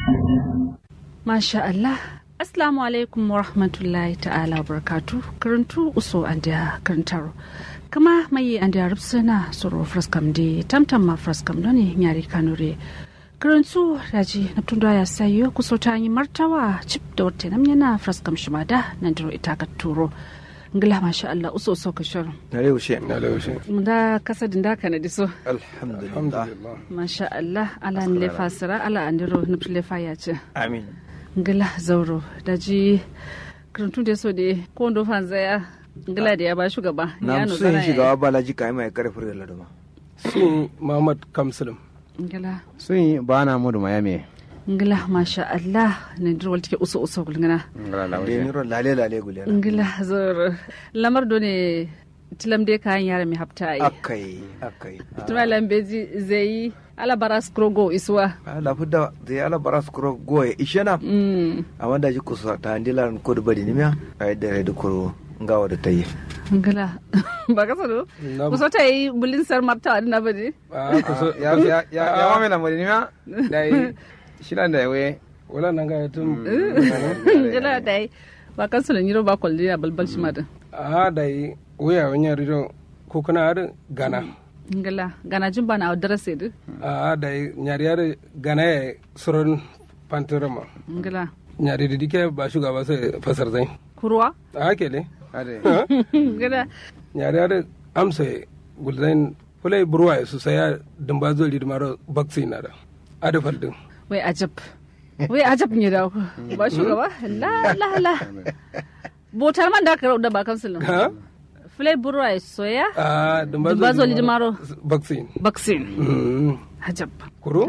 Masha Allah. Assalamu alaikum wa rahmatullahi ta'ala wa barakatu. Karantu uso an da karantaro. Kama mai an da rubsuna soro fraskam di tamtam ma fraskam doni nyari kanure. Karantu daji na tunda ya sayo kuso ta yi martawa cip da wata nam yana fraskam shimada nan diro ita ka turo. Ngila masha Allah uso so ka shirin. na yaushe na laushe Da kasadin da kana diso. alhamdulillah alhamdulillah Masha Allah ala ni lefa sira ala andiro nufti lefa ya ce. amin ngila zauro da ji karantun da so da ko ndo fanzaya ngila da ya ba shugaba na no so yin zana shigawa balaji kai mai karfin da laduma sun muhammad kamsulum ngila sun yi ba na mudu mayami ngila masha Allah ne dir wal take uso uso ngina da ni ron lale lale gule na ngila zauro lamar do ne tilam de kayan yara mi hafta yi akai akai tuma lambeji zai ala baras krogo iswa ala fudda zai ala baras kuro goye ishena mm amma da ji kusa ta andila ko da bari nimiya ai da da kuro ngawa da tayi ngila ba ka sado Na- kuso ta yi bulin sar marta na bade a kusa ya ya ya ya wa mena mudi nima dai shilan da we wala nan ga tun ngila dai ba kan sulu nyiro ba kolli ya balbal shi madan a da yi wuya wani rido ko kana har gana ngila gana jin bana a darase du a da yi nyari har gana ya suron pantorama ngila nyari da dike ba shugaba sai fasar zai kurwa a kele ade ngila nyari har amsa gulzain fulai burwa su saya dumba zo lidmaro vaccine na da adafal din wai ajab wai ajab ne da ku ba shugaba la la la botar man da ka rau da ba kan sulu ha fulai burwa soya a dumba Dumba zo lidmaro. vaccine vaccine Mm. ajab kuro